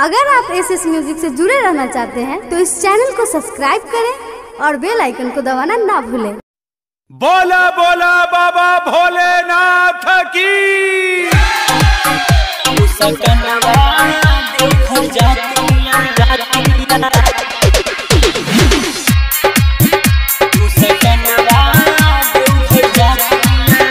अगर आप S S music से जुड़े रहना चाहते हैं तो इस चैनल को सब्सक्राइब करें और बेल आइकन को दबाना ना भूलें बोला बोला बाबा भोलेनाथ की सकनवा देखो जातिया जातिया तू सकनवा देखो जातिया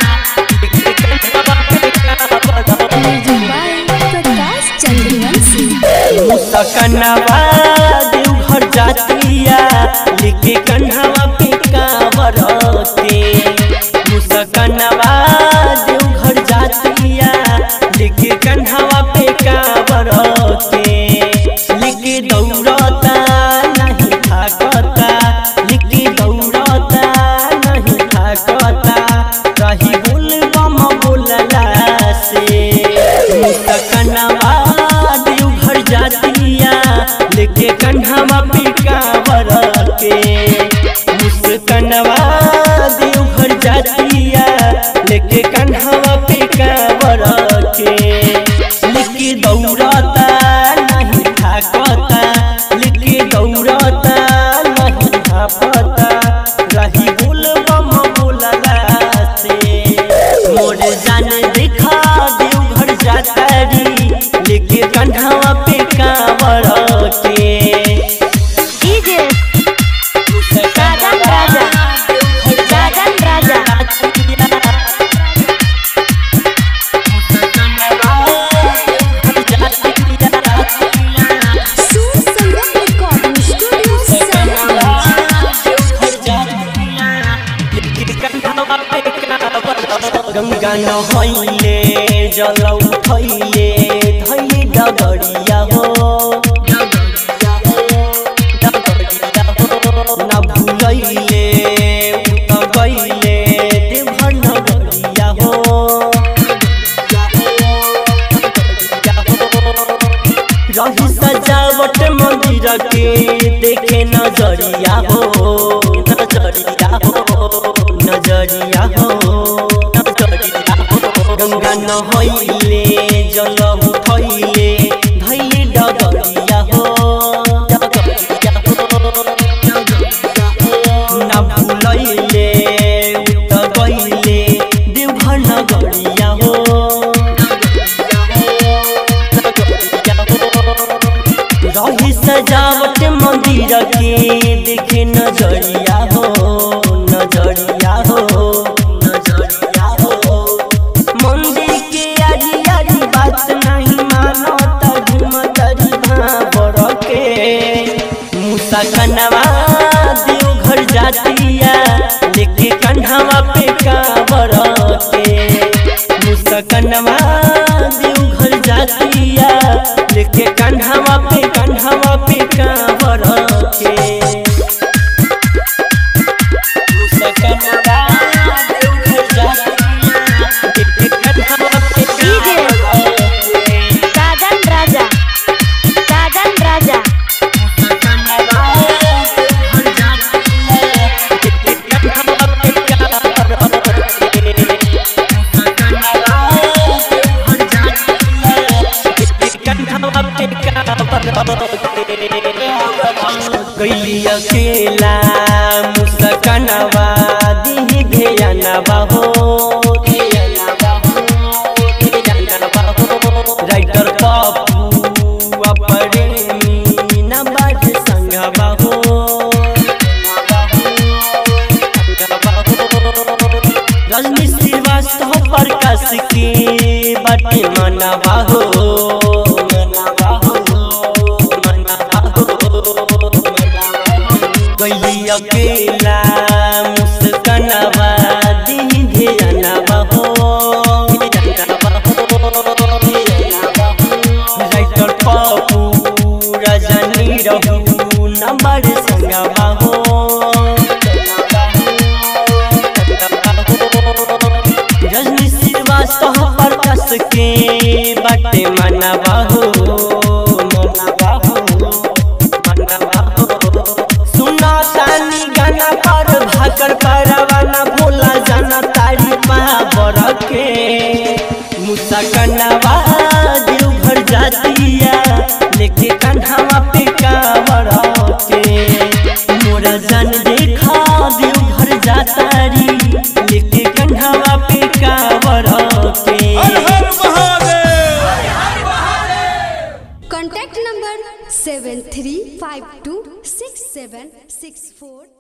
प्रकाश चंद्रवंशी तू सकनवा देवघर जातिया लिखे कन्हवा पे कावर के तू सकनवा देवघर जातिया लिखे कन्हवा पे कावर के लिखे दौड़ता नहीं थाकता लिखे दौड़ता नहीं थाकता कहीं बोल बम बोलला से मुसकनवा देवघर जातिया लेके कन्हवा पे कावर के मुसकनवा देवघर जातिया लेके कन्हवा पे कावर के लेके दौड़ता नहीं थाकता लेके दौड़ता नहीं थापता रही बोल बम बोलला से मोर जान देखा देवघर जातारी लेके कंधवा पे कांवर के डीजे साजन राजा साजन राजा सुर संगम रिकॉर्डिंग स्टूडियो साहिबगंज गंगा नहैले जल उठैले धैले डगरिया हो न भुलैले उत गैले देवघर नगरिया हो रही सजावट मंदिर के देखे नजरिया हो नजरिया हो नजरिया हो नजरिया हो गंगा नहैले जल उठैले धैले डगरिया हो डगरिया हो न भुलैले उत गैले देवघर नगरिया हो रही सजावट मंदिर के देखे नजरिया हो नजरिया हो नजरिया हो मंदिर के आरी आरी बात नहीं मानो त घुमतरी भावर के मूसा कनवा देवघर जातिया लेके कन्हवा पे कावर के मूसा कनवा देवघर जातिया लेके कन्हवा पे कन्हवा पे कावर के मूसा कनवा देवघर जातिया लेके कन्हवा पे डीजे साजन राजा साजन राजा कैली अकेला मुसकनवा दिही घेयनवा हो राइटर पप्पू अपरेमी न बाध संगवा हो रजनी श्रीवास्तव प्रकाश के बटे मनवा हो मनवा हो मनवा हो कैली अकेला मुस्कनवा दी ध्यानवा हो राइटर पप्पू रजनी रहू नंबर संगवा हो रजनी श्रीवास्तव प्रकाश के बटे मनवा हो मनवा हो मनवा हो सुना तानी गाना पर भाकर परवाना भोला जाना तारी पावर के मुसा कनवा देवघर जातिया लेके जान देखा देव घर जातारी लेके कंधवा पे कावर के हर हर Mahadev contact number seven three five two six seven six फोर